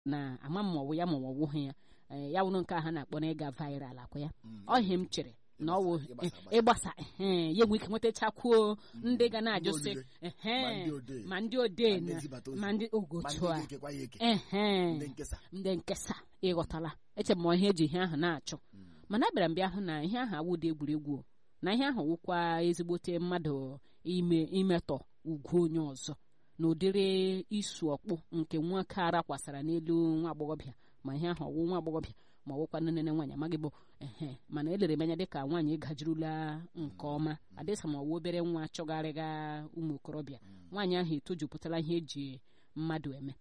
na ama m ma ọ bụ ya ma ọ wụghị ya ee, ya wụrụ nke a ha na-akpọ na ịga viral akwa ya ọhịa m chere na ọ wụ ịgbasa ehe, ya enwe ike nwetachakwuo ndị ga na-ajụ sị Ndị ehe, odee. ma ndị odee Ma ndị na nzibata ozi. ma ndị ma ogotu ndị a ga-ekekwa ya eke ehe ndị nkesa ndị nkesa ịghọtala eche m ihe eji ihe ahụ na-achọ mana abịara m bịa hụ na ihe ahụ awụdị egwuregwu o. na ihe ahụ wụkwa ezigbote mmadụ ime imetọ ugwu onye ọzọ na ụdịrị isu ọkpụ nke nwoke ara kwasara n'elu nwa agbọghọbịa ma ihe ahụ ọwụ nwa agbọghọbịa ma ọwụkwa nne nne nwaanyị amaghị bụ ehe mana elere m anya dịka nwaanyị gajirula nke ọma adịsa ma ọwụ obere nwa chọgharịga ụmụ okorobịa nwaanyị ahụ etojupụtala ihe eji mmadụ eme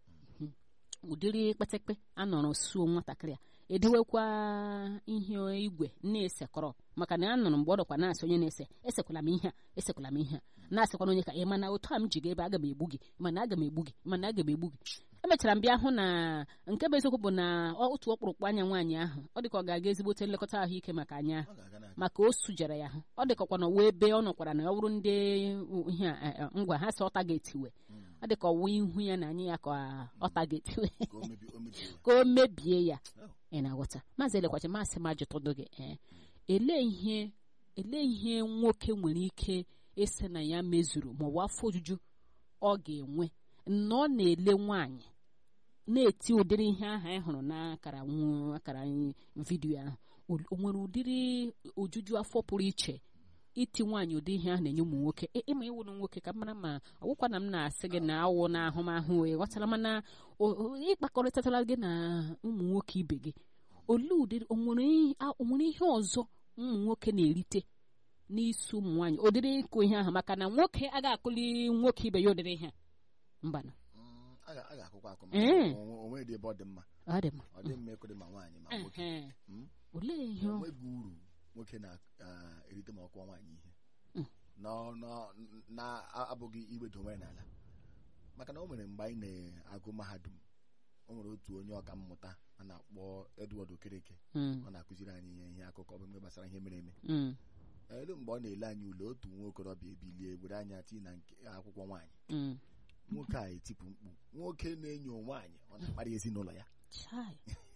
ụdịrị kpekpe anọrọ suo nwatakịrị a edewekwa ihe igwe na-esekọrọ maka na anụrụ mgbe ọ dọkwa na-asị onye na-ese esekwala m ihe a esekwala m ihe a na-asịkwana onye ka ị mana otu a m ji ga ebe aga m egbu gị mana aga m egbu gị mana aga m egbu gị emechara m bịa hụ na nke bụ eziokwu bụ na otu ọkpụrụkpụ anya nwaanyị ahụ ọ dịka ọ ga-aga ezigbote nlekọta ahụike maka anya ahụ ọ ga-aga na maka o sujara ya ahụ ọ dịkakwa na ọwa ebe ọ nọkwara na ọ bụrụ ndị ihe a, eh, eh, ngwa ha si ọta ga-etiwe ọ dịka ọwụ ihu ya na anya ya ka ọta ga-etiwe ka o mebi- o mebie ka o mebie ya Oh. ị na-aghọta maazị elekwachi masị m ajụtụdụ gị ee elee ihe elee ihe nwoke nwere ike ese na ya mezuru ma ọ bụ afọ ojuju ọ ga-enwe na ọ na-ele nwaanyị na-eti ụdịrị ihe ahụ anyị hụrụ n'akara nwu- akara anyị vidiyo ahụ O- o nwere ụdịrị ojuju afọ pụrụ iche iti nwaanyị ụdị ihe ahụ na-enye ụmụ nwoke ị- ịma ịwụrụ nwoke ka m mara ma ọgwụkwa na m na-asị gị na awụ na ahụmahụ ị ghọtara mana o- o- ịkpakọrịtatala gị na ụmụ nwoke ibe gị olee ụdịrị o nwere ihe- a- o nwere ihe ọzọ ụmụ nwoke na-erite n'isi ụmụ nwaanyị ụdịrị ịkụ ihe ahụ maka na nwoke agaghị akụli nwoke ibe ya ụdịrị ihe a. mbanụ Mm, a ga- a ga-akụkwa akụ Ee. onwe dị ebe ọ dị mma ọ dị mma ọ dị mma ịkụdị ma nwaanyị ma nwoke Ehe. Mm. olee ihe ọ- onweghị uru nwoke na-erite ma ọkụwa nwaanyị ihe Mm. Nọ- nọ- na-abụghị iwedo onwe ya n'ala maka na o nwere mgbe anyị na-agụ mahadum o nwere otu onye ọka mmụta a na-akpọ Edward Okereke Mm, ọ na-akụziri anyị ihe ihe akụkọ bụ mgbe gbasara ihe mere eme mm, elu mgbe ọ na-ele anyị ule otu nwa okorobịa ebilie were anya tii na nke akwụkwọ nwaanyị mm. nwoke a etipụ mkpu nwoke na-enyo nwaanyị ọ na-akparị ezinụlọ ya Chai.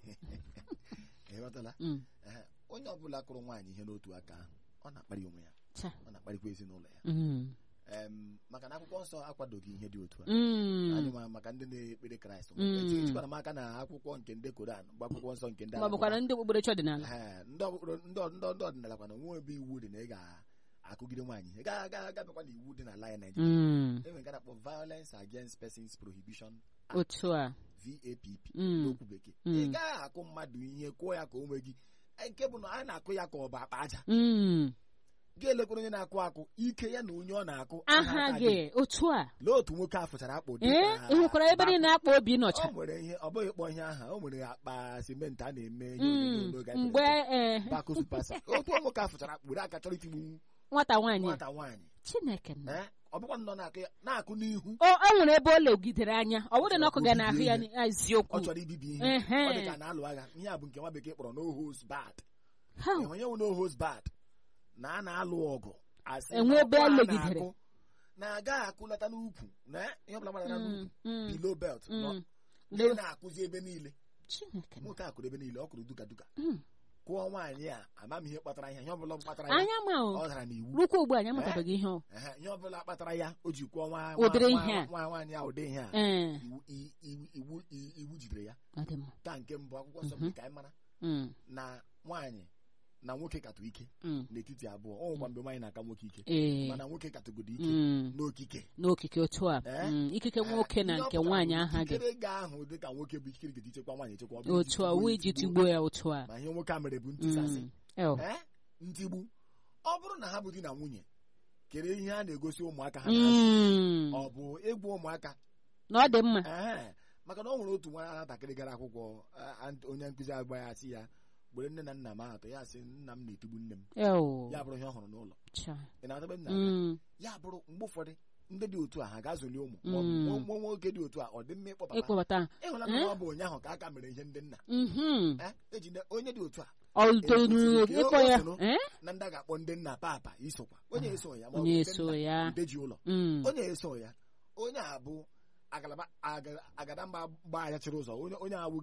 ịghọtala Mm, Ehe, onye ọbụla kụrụ nwaanyị ihe n'otu aka ahụ ọ na-akparị onwe ya cha. ọ na-akparịkwa ezinụlọ ya Mm, Em, maka na akwụkwọ nsọ akwadoghị ihe dị otu a mm. anyị ma maka ndị na-ekpere kraịst Mm. Eti- etikwara m aka na akwụkwọ nke ndị koran bụ akwụkwọ nsọ nke ndị ma ọ bụkwara ndị okpukperechi ọdịnala Ehe, ndị okpukpere- ndị ọ- ndị- ndị ọdịnala kwana nwe ebe iwu dị na ị ga-akụgide nwaanyị ị ga ga gabakwa na iwu dị n'ala ya Naịjirịa Mm, enwere nke a na-akpọ violence against persons prohibition otu a VAPP Mm. n'okwu bekee Mm. ị gaghị akụ mmadụ ihe kụọ ya ka o nwee gị Eh, nke bụ na a na-akụ ya ka ọ bụ akpa aja Mm, ga-elekwara onye na-akụ akụ ike ya na onye ọ na-akụ aha aka gị otu a lee otu nwoke a fụchara akpụ dị ee ka ị hụkwara ebe bakụ. niile akpa obi nọcha o nwere ihe ọ bụghị kpọ ihe aha o nwere akpa simenti a na-eme ihe Mm, onyonyo n'oge anyị mgbe mere ee, bakụ supasa otu nwoke a fụchara akpụ were aka chọrọ itigbu nwata nwaanyị a. nwata nwaanyị chineke nọ. Eh, ọ bụkwa nọ na-akụ ya na-akụ n'ihu o o nwere ebe o legidere anya ọ bụrụ na ọkụ ga n'ahụ ya Obibi na- eziokwu ọ chọrọ ibibi ihe Ehe. ọ dị ka na-alụ agha ihe a bụ nke nwa bekee kpọrọ no holds barred Ha, onye wụ no holds barred na a na-alụ ọgụ asị Enwe na ebe ọkụ a elegidere. na-akụ, na-agaghị akụlata n'ukwu na ihe ọbụla gbara mm, n'ukwu mm, below belt nọ mm. ndị na-akụzi ebe niile chineke nọ. nwoke a kụrụ ebe niile ọ kụrụ duka duka Mm. kụọ nwaanyị a amam ihe kpatara ya ihe ọbụla kpatara ya anya ma o ọ dara n'iwu rukwa ugbu a anyị amatabeghị ihe ọ Ehe, ihe ọbụla kpatara ya o ji kụọ nwa Ụdịrị nwa- ihe a. nwa nwaanyị a ụdị ihe a ee iwu i- iwu iwu i- iwu jidere ya ọ dị mma taa nke mbụ akwụkwọ nsọ Mhm. mere ka anyị mara Mm, na nwaanyị na nwoke katụ ike mm. n'etiti abụọ ọ nwekwa mgbe nwaanyị na-aka nwoke ike ee mana nwoke katụgodo ike mm. n'okike n'okike otu a Eh? mm, ikike nwoke na Ihe ọ nke pụtara nwaanyị bụ aha gị ikikere ga-ahụ dị ka nwoke bụ ikikere ga-eji chekwa nwaanyị echekwa ọ bụ otu a iji wee iji tigbuo- tigbuo ya otu a ma ihe nwoke a mere bụ ntisasị Mm. Eo. Eh? ntigbu ọ bụrụ na ha bụ di na nwunye kere ihe a na-egosi ụmụaka ha na-azụ Mm. ọ bụ egwu ụmụaka na ọ dị mma Ee, maka na ọ nwere otu nwa nwatakịrị gara akwụkwọ a- a- onye nkụzi agba ya sị ya gbere nne na nna m atọ ya sị nna m na-etigbu nne m Eo. ya bụrụ ihe ọ hụrụ n'ụlọ Cha. ị na-atabe nna Mm. ya bụrụ mgbe ụfọdụ ndị dị otu a ha ga-azụli ụmụ Mm. ma ọ bụ nwa nwoke dị otu a ọ dị mma ịkpọpụta ịkpọbata ịhụla na ọ bụ ụnyaahụ ka aka mere ihe ndị nna Mhm. Eh, eji ne- onye dị otu a ọ toluru Etiti, ịkpọ ya o soro. Eh? na ndị a ga-akpọ ndị nna papa isokwa onye eso ya ma ọ bụ onye ndị eso nna ya ndeji ụlọ Mm. onye eso ya onye a bụ agalaba aga- agadamba gbaa ya chịrị ụzọ onye onye awụ